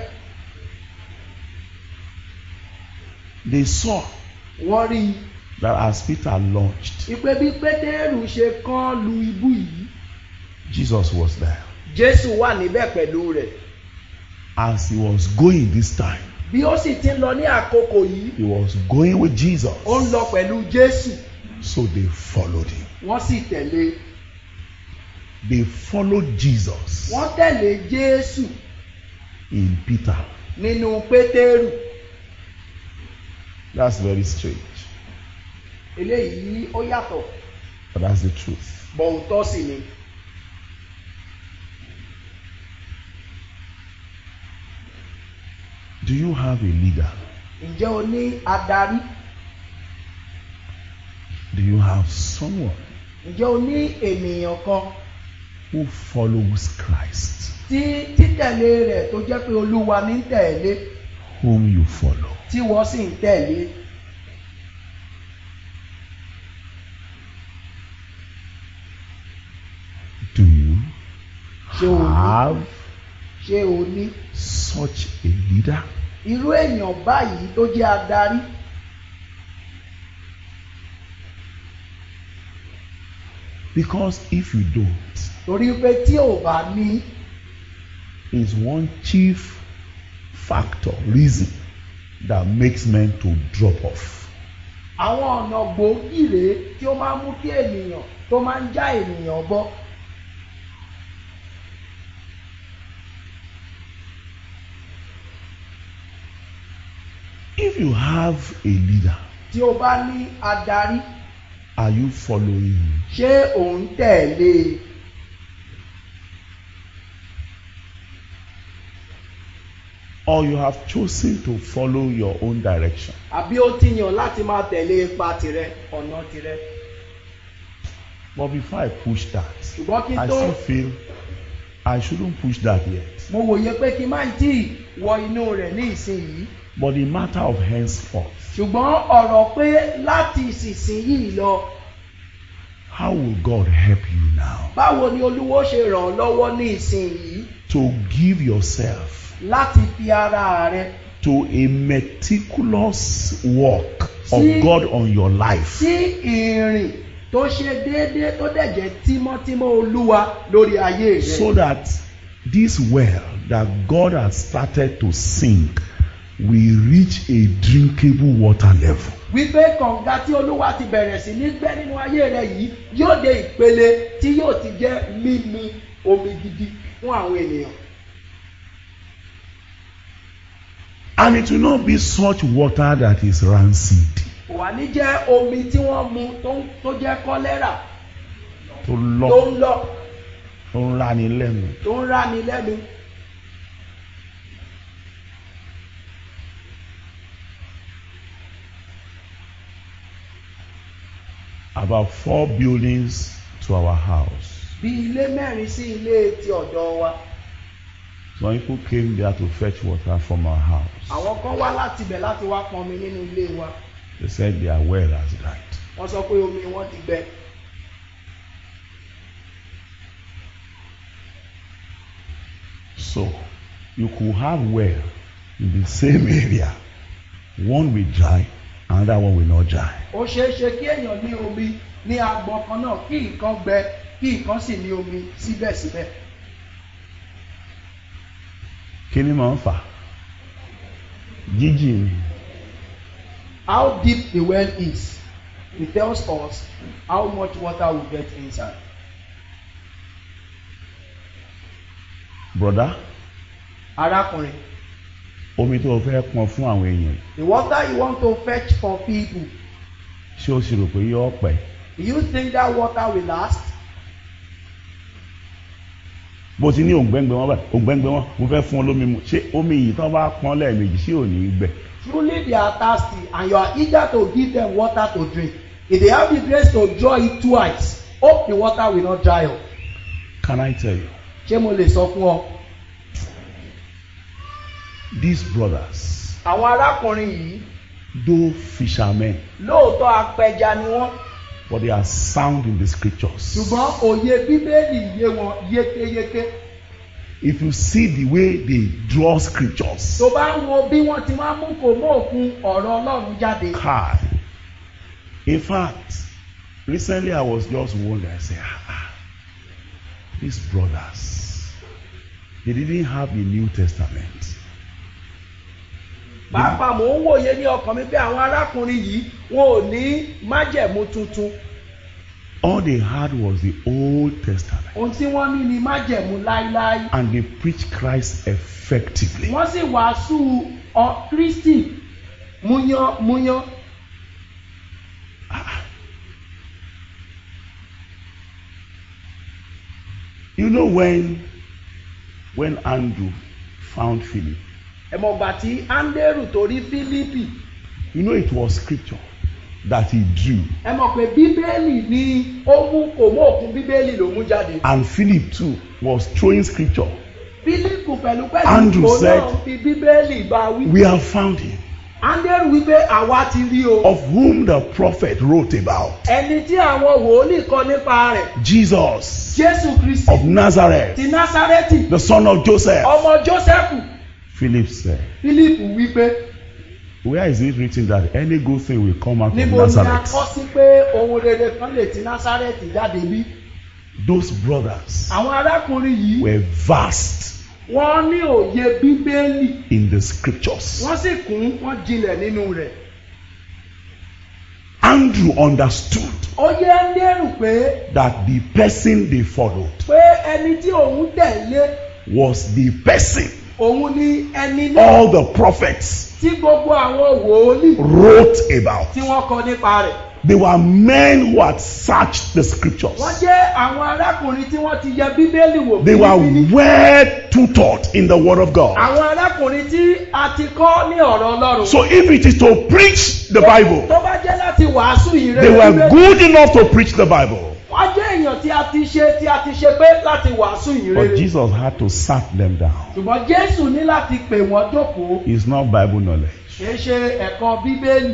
They saw wọ́n rí i that as Peter launched, ìpè bí pétérù ṣe kán lu ibú yìí Jesus was there. jésù wà níbẹ̀ pẹ̀lú rẹ̀ As he was going this time, bí ó sì ti ń lọ ní àkókò yìí he was going with Jesus. ó ń lọ pẹ̀lú jésù So they followed him. wọ́n sì tẹ̀lé They followed Jesus wọ́n tẹ̀lé jésù in Peter. nínú pétérù That's very strange, eléyìí ó yàtọ̀ but that's the truth. bọ̀ǹtọ́ sì ni Do you have a leader? ǹjẹ́ o ní adarí Do you have someone ǹjẹ́ o ní ènìyàn kan who follows Christ, tí títẹ̀lé rẹ̀ tó jẹ́ pé olúwa ní tẹ̀lé whom you follow. tí wọ́n sì ń tẹ̀lé. Do you Ṣé o ní? have ṣé o ní such a leader? irú èèyàn báyìí tó jẹ́ adarí Because if you don't, torí pé tí ò bá ní is one chief factor, reason that makes men to drop off. àwọn ọ̀nà gbòógì rèé tí ó máa ń mú kí ènìyàn tó máa ń já ènìyàn bọ́ If you have a leader, tí ó bá ní adarí are you following him? ṣé òun tẹ̀lé e Or you have chosen to follow your own direction? àbí ó ti yàn láti máa tẹ̀lé ipa tirẹ̀ ọ̀nà tirẹ̀ But before I push that, ṣùgbọ́n kí n I tó still feel I shouldn't push that yet. mo wòye pé kí n má tí ì wọ inú rẹ̀ ní ìsinyìí But the matter of henceforth, ṣùgbọ́n ọ̀rọ̀ pé láti ìsinsìnyí lọ how will God help you now báwo ni olúwo ṣe ràn ọ́ lọ́wọ́ ní ìsinyìí to give yourself láti fi ara rẹ to a meticulous work of Sí. God on your life? sí ìrìn tó ṣe déédéé tó dẹ̀ jẹ́ tímọ́tímọ́ olúwa lórí ayé rẹ. so that this well that God has started to sink will reach a drinkable water level. wípé kànga tí olúwa ti bẹ̀rẹ̀ sí ní gbẹ́ nínú ayé rẹ yìí yóò dé ìpele tí yóò ti jẹ́ mímu omi gidi fún àwọn ènìyàn. And it will not be such water that is rancid, kò wá ní jẹ́ omi tí wọ́n mu tó ń- tó jẹ́ kọ́lẹ́rà to tó lọ, ń lọ to rani lẹ́nu. tó ń ráni lẹ́nu. About four buildings to our house. bí ilé mẹ́rin sí ilé ti ọ̀dọ̀ wa Some people came there to fetch water from our house. àwọn kan wá láti ibẹ̀ láti wá pọnmi nínú ilé wa They said their well has dried. wọ́n sọ pé omi wọn ti gbẹ. So you could have well in the same area. One will dry, another one will not dry. ó ṣeé ṣe kí èèyàn ní omi ní agbọn kan náà kí nǹkan gbẹ kí nǹkan sì ní omi síbẹ̀síbẹ̀. Kí ni máa ń fà? Jíjìn ni. how deep the well is it tells us how much water we get inside. Broda, arákùnrin omi tó o fẹ́ pọn fún àwọn èèyàn, the water you want to fetch for people ṣé o sì rò pé yóò pẹ́? do you think that water will last. Bó ti ní òǹgbẹ́ngbẹ́ wọn báyìí, òǹgbẹ́ngbẹ́ wọn, mo fẹ́ fún ọ lómi mu. Ṣé omi yìí tán bá pọn lẹ́ẹ̀mejì sí òní gbẹ? truly they are thirsty and you are eager to give them water to drink if they have the grace to draw it twice hope the water will not dry up. Can I tell you? ṣé mo lè sọ fún ọ. These brothers, àwọn arákùnrin yìí though fishermen, lóòótọ́ apẹja ni wọ́n but they are sound in the scriptures. ṣùgbọ́n òye bíbélì yé wọn yékéyéké If you see the way they draw scriptures, tó bá ń wo bí wọ́n ti máa ń mú kò mọ́ òkun ọ̀rọ̀ ọlọ́run jáde. Kai. In fact, recently I was just wondering, I said, ah, ah, these brothers, they didn't have the New Testament. pàápàá mò ń wòye ní ọkàn mi pé àwọn arákùnrin yìí wọn ò ní májẹ̀mú tuntun All they had was the Old Testament. ohun tí wọ́n ní ni májẹ̀mú láíláí And they preached Christ effectively. wọ́n sì wàásù ọ kristi múyán múyán You know when when Andrew found Philip, ẹ̀mọ̀gbà tí áńdérù tó rí fílípì you know it was scripture that he drew. ẹ mọ̀ pé bíbélì ni ó mú kò mú òkun bíbélì ló mú jáde. And Philip too was throwing scripture. fílípù pẹ̀lú pẹ̀lú Andrew òun said, náà fi bíbélì bá wí. We have found him, andrew wípé àwa ti rí o. of whom the prophet wrote about. ẹni tí àwọn wòlíì kọ nípa rẹ̀ Jesus jésù kristi of Nazareth, ti násárẹ́tì the son of Joseph. ọmọ jósẹ́fù Philip said, fílípù wípé Where is it written that any good thing will come out of níbo ni a Nazareth? kọ́ sí pé ohun rere kan lè ti násárẹ́tì jáde bí. Those brothers àwọn arákùnrin yìí were vast wọ́n ní òye bíbélì in the scriptures. wọ́n sì kún wọ́n jinlẹ̀ nínú rẹ̀. Andrew understood ó yẹ ń lérò pé that the person they followed pé ẹni tí òun tẹ̀lé was the person òun ni ẹni náà all the prophets tí gbogbo àwọn wòlíì wrote about. tí wọ́n kọ nípa rẹ̀. They were men who had searched the scriptures. wọ́n jẹ́ àwọn arákùnrin tí wọ́n ti yẹ bíbélì wò They were fínífíní. well tutored in the word of God. àwọn arákùnrin tí a ti kọ́ ní ọ̀rọ̀ ọlọ́run. So if it is to preach the Bible, tó bá jẹ́ láti wàásù ìrere they were Bíbélì, good enough to preach the Bible. wọ́n jẹ́ èèyàn tí a ti ṣe tí a ti ṣe pé láti wàásù But ìrere. Jesus had to sat them down. ṣùgbọ́n jésù ní láti pè wọ́n jókòó It's not Bible knowledge. kì í ṣe ẹ̀kọ́ bíbélì.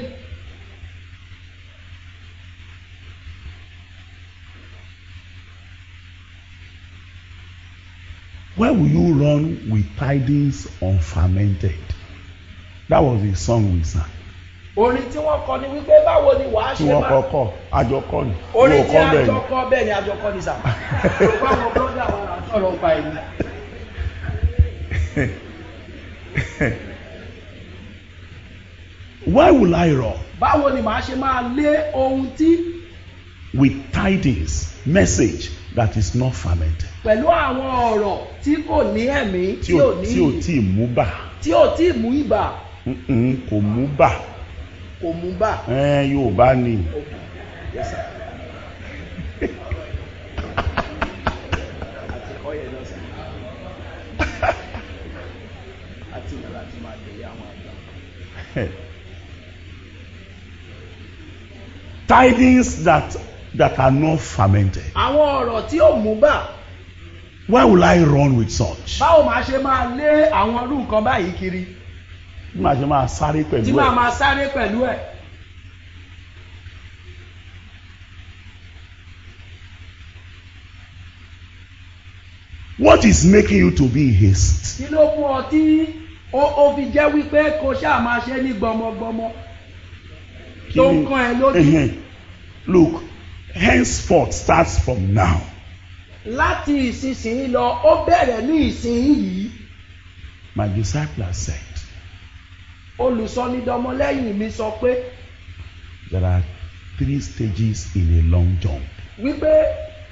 Why will you run with tidings unfermented? That was the song we sang. orin tí wọ́n kọ ni wípé báwo ni wàá Tí ṣe wọ́n máa. kọ́kọ́, àjọ kọ́ ni. orin Wọ́n tí kọ́ bẹ́ẹ̀ àjọ ni. kọ bẹ́ẹ̀ ni àjọ kọ ni sà. òkú àwọn bọ́dà wa là ń sọ̀rọ̀ pa èyí. Why will I run báwo ni màá ṣe máa lé ohun tí with tidings, message that is not fermented? pẹ̀lú àwọn ọ̀rọ̀ tí kò ní ẹ̀mí Tí tí ò ò ní tí ò tí ì mú bà. tí ò tí ì mú ibà Mm-mm, Kò mú bà. kò mú bà. Ẹ yóò bá ní. Yes, sir. Àti kọ́ yẹn náà, sir. Àti ìlú láti máa tẹ̀lé àwọn àgbà. Tidings that that are not fermented. àwọn ọ̀rọ̀ tí ò mú bà Why will I run with such? báwo máa ṣe máa lé àwọn irú nǹkan báyìí kiri Bí màá ṣe máa sáré tí pẹ̀lú máa ẹ̀. máa sáré pẹ̀lú ẹ̀. What is making you to be in haste? kí ló mú ọ tí ó ó fi jẹ́ wípé kò ṣáà máa ṣe ní gbọmọgbọmọ Kí tó ni- ń kan ẹ lójú Ẹhẹ́n. Look, henceforth starts from now. láti ìsinsìnyí lọ ó bẹ̀rẹ̀ ní ìsinyìí My disciple has said olùsọnidọmọlẹ́yìn mi sọ pé there are three stages in a long jump. wípé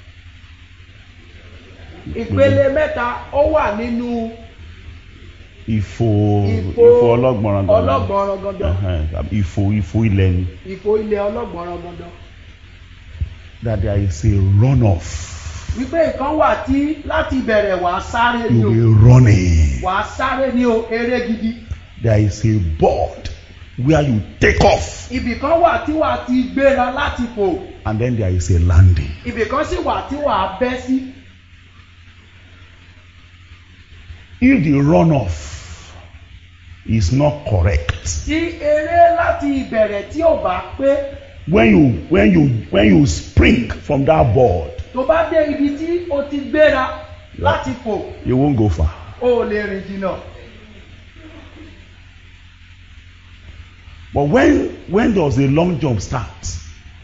ìpele mẹ́ta ó wà nínú Ìfò ìfò ìfò ọlọ́gbọ̀nràn gangan. ọlọ́gbọ̀nràn gangan Ẹhẹ́n, Ìfò ìfò ilẹ̀ ni. ìfò ilẹ̀ ọlọ́gbọ̀nràn gangan That there is a run off. wípé ìkan wà tí láti bẹ̀rẹ̀ wàá sáré ni You o will running. wàá sáré ni o eré gidi There is a board where you take off ibì kan wà tí wàá ti gbéra láti fò and then there is a landing. ibì kan sì wà tí wàá bẹ́ sí If the run off is not correct, tí eré láti ìbẹ̀rẹ̀ tí ò bá pé when you when you when you spring from that board, tó bá dé ibi tí o ti gbéra láti fò you won't go far. o ò lè rìn jìnnà But when when does the long jump start?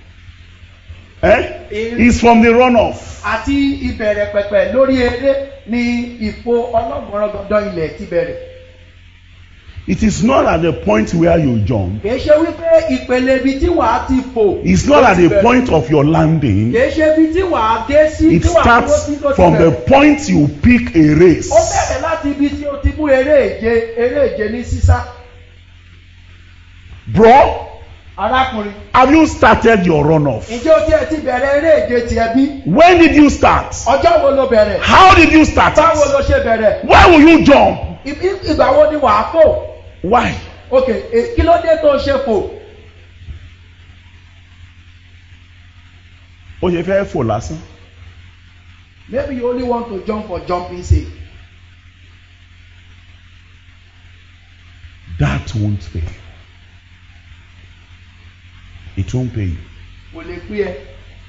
Eh? In- It's from the run off. àti ìbẹ̀rẹ̀ pẹ̀pẹ̀ lórí eré ni ìfò ọlọ́gbọ̀nràn gangan ilẹ̀ ti bẹ̀rẹ̀ It is not at the point where you jump. kìí ṣe wípé ìpele ibi tí wàá ti fò It's not ló at ti the bẹ̀rẹ̀. point of your landing. kìí ṣe ibi tí wàá dé sí It tí wàá dúró starts sí tó ti from the bẹ̀rẹ̀ point you pick a race. ó bẹ̀rẹ̀ láti ibi tí o ti mú eré ìje eré ìje ní sísá Bro, arákùnrin have you started your run off? ǹjẹ́ o tiẹ̀ ti bẹ̀rẹ̀ eré ìje tiẹ̀ bí When did you start? ọjọ́ wo ló bẹ̀rẹ̀ How did you start báwo ló it? ṣe bẹ̀rẹ̀ Why will you jump? Ibi- ìgbà wo ni wàá fò Why? ok e- kí ló dé tó ṣe fò ó ṣe fẹ́ fò lásán maybe you only want to jump for jumping sake that won't pay it won't pay you kò lè pé ẹ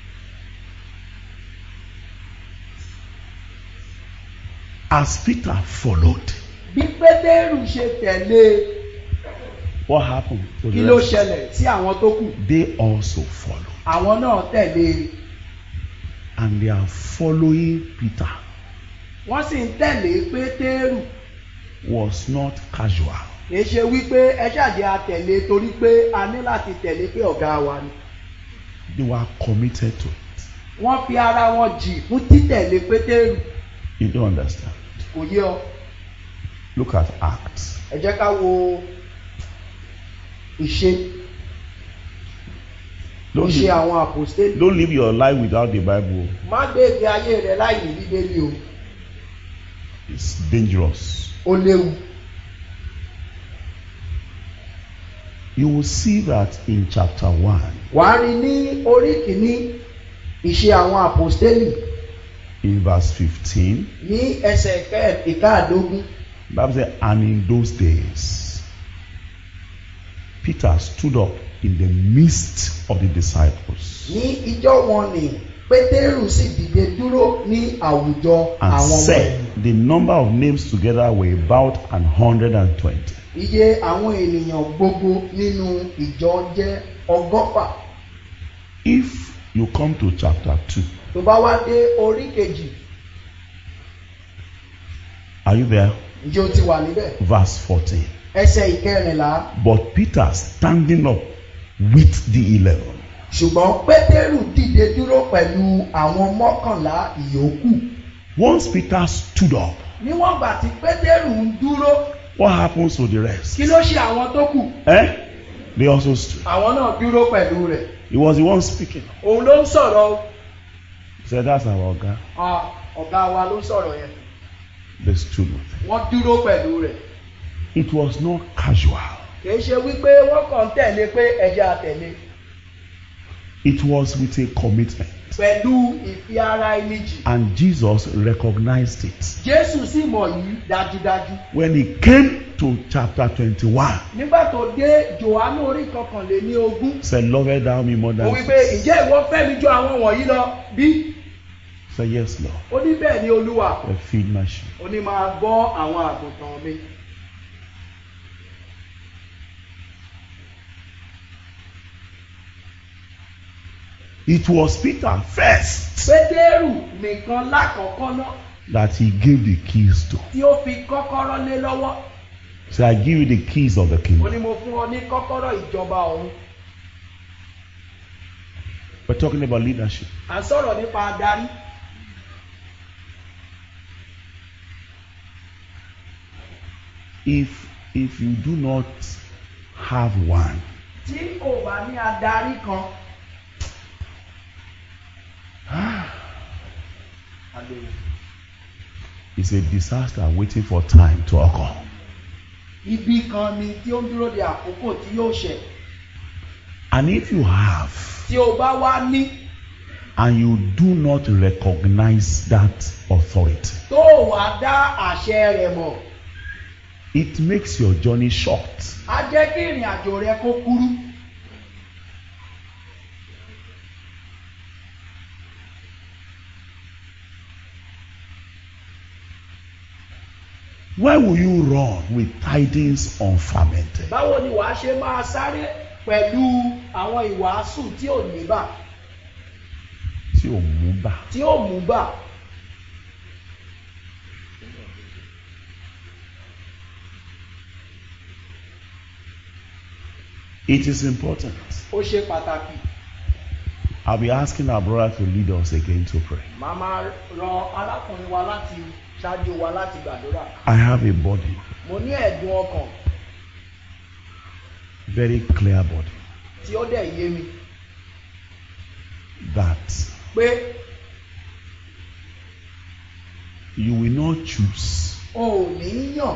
as Peter followed bí pétérù ṣe tẹ̀lé what happened to kí the ló rest ṣẹlẹ̀ sí àwọn tó kù they also followed àwọn náà tẹ̀lé and they are following Peter wọ́n sì ń tẹ̀lé pétérù was not casual kìí ṣe wípé ẹ ṣàjẹ́ àtẹ̀lé torí pé a ní láti tẹ̀lé pé ọ̀gá wa ni they were committed to it wọ́n fi ara wọn jì fún títẹ̀lé pétérù you don't understand kò yé ọ look at Acts ẹ jẹ́ ká wo ìṣe don't ìṣe live, àwọn àpòstélì don't live your life without the Bible má gbé ìgbé ayé rẹ láì ní bíbélì o it's dangerous ó léwu you will see that in chapter 1 wàá rí ní orí kìíní ìṣe àwọn àpòstélì in verse 15 ní ẹsẹ̀ ìkẹ́- ìkáàdógún Bible says, and in those days, Peter stood up in the midst of the disciples ní ijọ́ wọn ni pétérù sì dìde dúró ní àwùjọ and àwọn ọmọ said, ẹ̀yìn the number of names together were about an hundred and twenty. iye àwọn ènìyàn gbogbo nínú ìjọ jẹ́ ọgọ́fà If you come to chapter 2, tó bá wá dé orí kejì are you there? ǹjẹ́ o ti wà níbẹ̀ Verse 14. ẹsẹ̀ ìkẹrìnlá But Peter standing up with the eleven ṣùgbọ́n pétérù dìde dúró pẹ̀lú àwọn mọ́kànlá ìyókù Once Peter stood up, níwọ̀n ìgbà tí pétérù ń dúró what happens to the rest? kí ló ṣe àwọn tó kù Eh? They also stood. àwọn náà dúró pẹ̀lú rẹ̀ He was the one speaking. òun ló ń sọ̀rọ̀ o. He said, That's our guy. Ah, ọ̀gá wa ló ń sọ̀rọ̀ yẹn They stood with him. wọ́n dúró pẹ̀lú rẹ̀ It was not casual. kìí ṣe wípé wọ́n kàn ń tẹ̀lé pé ẹ̀jẹ̀ àtẹ̀lé It was with a commitment. pẹ̀lú ìfi ara ẹni jì And Jesus recognized it. jésù sì mọ̀ yìí dájúdájú When he came to chapter 21, nígbà tó dé johannu orí kọkànléní ogún he said, Lovest thou me more ó than wípé this?" ǹjẹ́ ìwọ fẹ́ mi ju àwọn wọ̀nyí lọ bí He said, Yes, Lord. ó ní bẹ́ẹ̀ ni olúwa I feed my sheep. ó ní máa gbọ́ àwọn àgùntàn mi It was Peter first pétérù nìkan lákọ̀ọ́kọ́ náà that he gave the keys to. tí ó fi kọ́kọ́rọ́ lé lọ́wọ́ So I give you the keys of the ó ní kingdom. mo fún ọ ní kọ́kọ́rọ́ ìjọba ọ̀run We're talking about leadership. à ń sọ̀rọ̀ nípa adarí If if you do not have one, tí ò bá ní adarí kan. it's a disaster waiting for time to occur. ibi kan ni tí ó ń dúró de àkókò tí yóò ṣẹ And if you have tí o bá wá ní and you do not recognize that authority, tó o wá dá àṣẹ rẹ̀ mọ̀ it makes your journey short. á jẹ́ kí ìrìn àjò rẹ kó kúrú. Why will you run with tidings unfermented? báwo ni wàá ṣe máa sáré pẹ̀lú àwọn ìwàásù tí ò ní bà Tí ò mú bà. tí ò mú bà It is important. ó ṣe pàtàkì. I'll be asking our brother to lead us again to pray. màá máa rọ arákùnrin wa láti ṣáájú wa láti gbàdúrà. I have a body, mo ní ẹ̀dùn ọkàn very clear body, tí ó dẹ̀ yé mi that pé you will not choose o ò ní yàn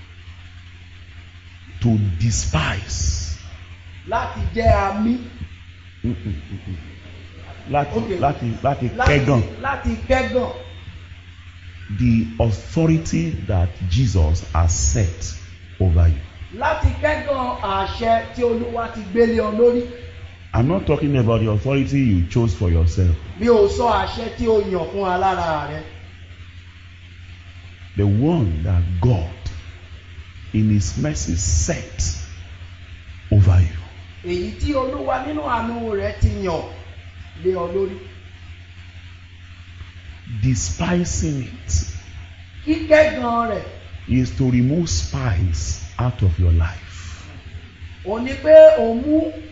to despise. láti jẹ́ amí láti Okay. láti láti láti kẹ́gàn láti kẹ́gàn the authority that Jesus has set over you. láti kẹ́gàn àṣẹ tí olúwa ti gbélé ọ lórí I'm not talking about the authority you chose for yourself. bí o sọ àṣẹ tí o yàn fún alára rẹ The one that God in his mercy set over you. èyí tí olúwa nínú àánú rẹ ti yàn lé ọ lórí Despising it kíkẹ́gàn rẹ̀ is to remove spies out of your life. òun ni pé òun mú